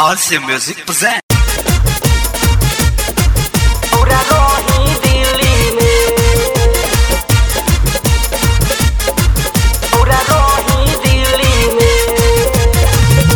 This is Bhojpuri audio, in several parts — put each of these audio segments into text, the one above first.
RC Music present. पूरा रोही दिल्ली में पूरा रोही दिल्ली में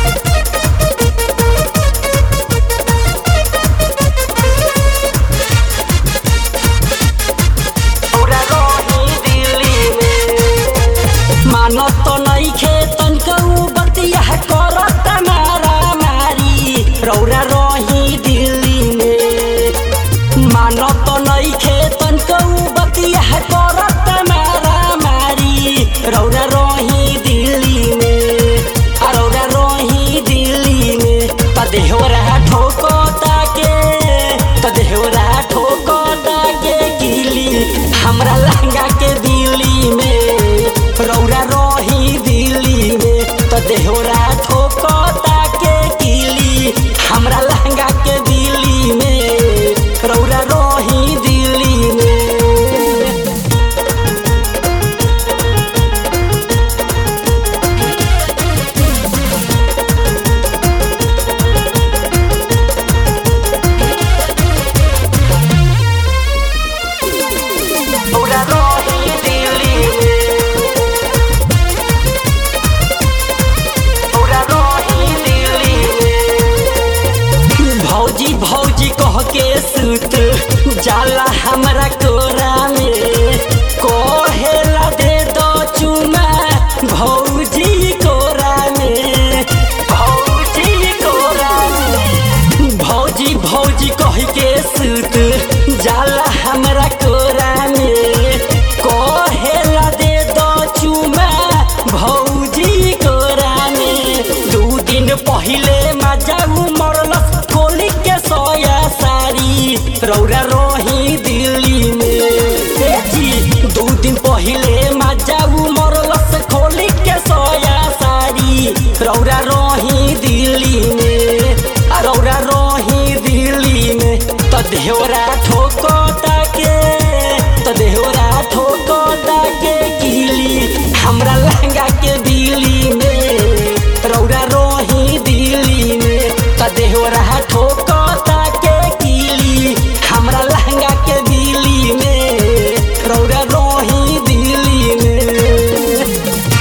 पूरा रोही दिल्ली में मानो तो नहीं खेतन कहू बतिया करत मारा मारी रौरा रोही दिल्ली में मानो तो नहीं खेतन कहू बतिया करत मारा मारी रौरा रोही दिल्ली में आ रौरा रोही दिल्ली में त देहरा ठोको ताके त देहरा ठोको ताके गिली हमरा लहंगा के दिल्ली में रौरा रोही दिल्ली में त देहरा ठोको ताके गिली हमरा लहंगा के दिल्ली में रौरा रोही दिल्ली में पूरा रोही दिल्ली में पूरा रोही दिल्ली में भौजी भौजी कह के सुत जाला हमरा कोरा में कोहेला दे दो चुमा भौजी कोरा में भौजी कोरा में भौजी भौजी कह के सुत जाला हमरा कोरा में कोहेला दे दो चुमा भौजी कोरा में दू दिन पहिले मजाऊ मरलस खोली के सोया सारी रौरा रोही दिल्ली में ए जी दू दिन पहिले मजाऊ मरलस खोली के सोया सारी रौरा रोही दिल्ली में आ रौरा रोही दिल्ली में त देहरा ठोको ताके त देहरा ठोको ताके गिली हमरा लहंगा के दिल्ली में रौरा रोही दिल्ली में त देहरा ठोको ताके गिली हमरा लहंगा के दिल्ली में रौरा रोही दिल्ली में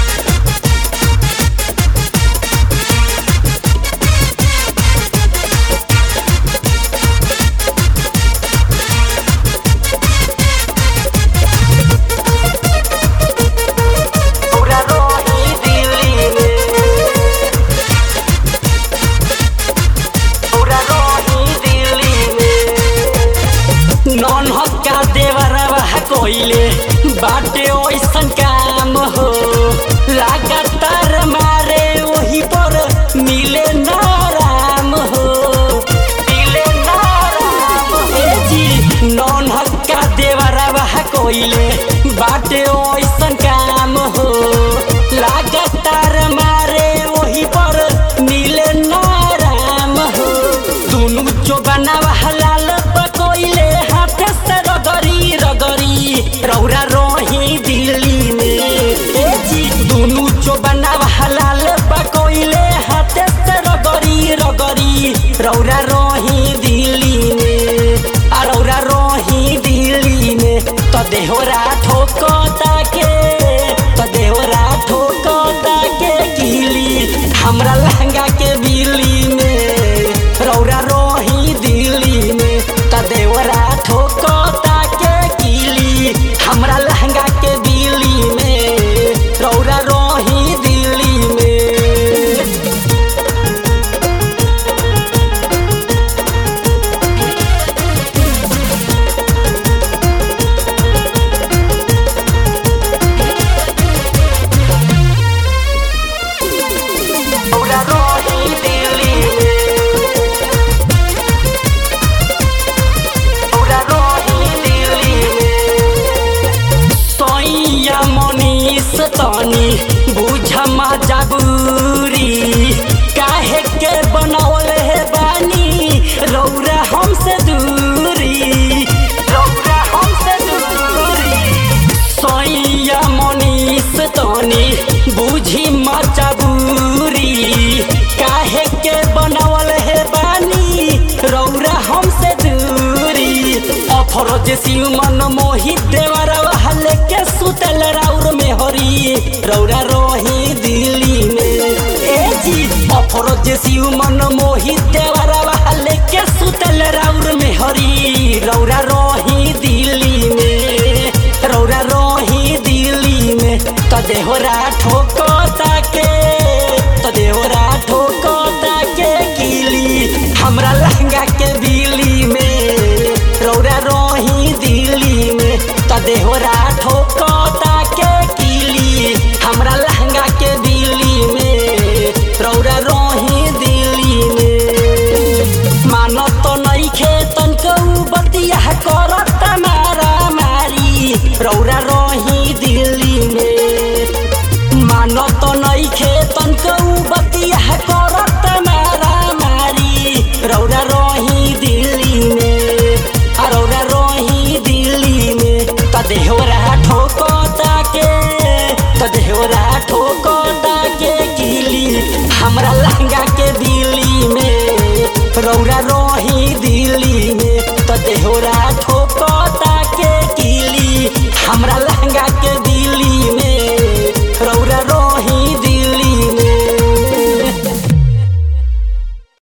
पूरा रोही दिल्ली में पूरा रोही दिल्ली में नॉन हक्का देवरवा कोइले बाटे ओइसन काम हो लगातार मारे वही पर मिले नाराम हो मिले नाराम हे जी नॉन हक्का देवरवा कोइले बाटे ओइसन काम हो लगातार मारे वही पर मिले नाराम हो दुनु जो बनावा हलाल पकोइले हाथ से रगरी रगरी रौरा रोही दिल्ली में ए जी दुनु जो बनावा हलाल पकोइले हाथ से रगरी रगरी रौरा रोही दिल्ली में आ रौरा रोही दिल्ली में त देहरा ठोको ताके त देहरा ठोको ताके गिली हमरा लहंगा के बिल्ली में रौरा रोही दिल्ली में त देवरा ठोको ताके गिली हमरा लहंगा के बिल्ली में रौरा रोही दिल्ली में अफरोज शिव मन मोहित देवरवा हले के सुतल राउर में हरी रौरा रोही दिल्ली में ए जी अफरोज शिव मन मोहित देवरवा हले के सुतल राउर में हरी रौरा रोही दिल्ली में रौरा रोही दिल्ली में त देहरा ठोको ताके त देहरा ठोको ताके कीली हमरा लहंगा के बिली में रौरा रोही दिल्ली में त देहरा ठोको ताके कीली हमरा लहंगा के बिली में रौरा रोही दिल्ली में मानो तो नहीं खेतन कऊ बतिया करत मारा मारी रौरा रोही दिल्ली में मानो तो नहीं खेतन कऊ बतिया करत मारा मारी रौरा रोही दिल्ली में आ रौरा रोही दिल्ली में त देहरा ठोको ताके त देहरा ठोको ताके गिली हमरा लहंगा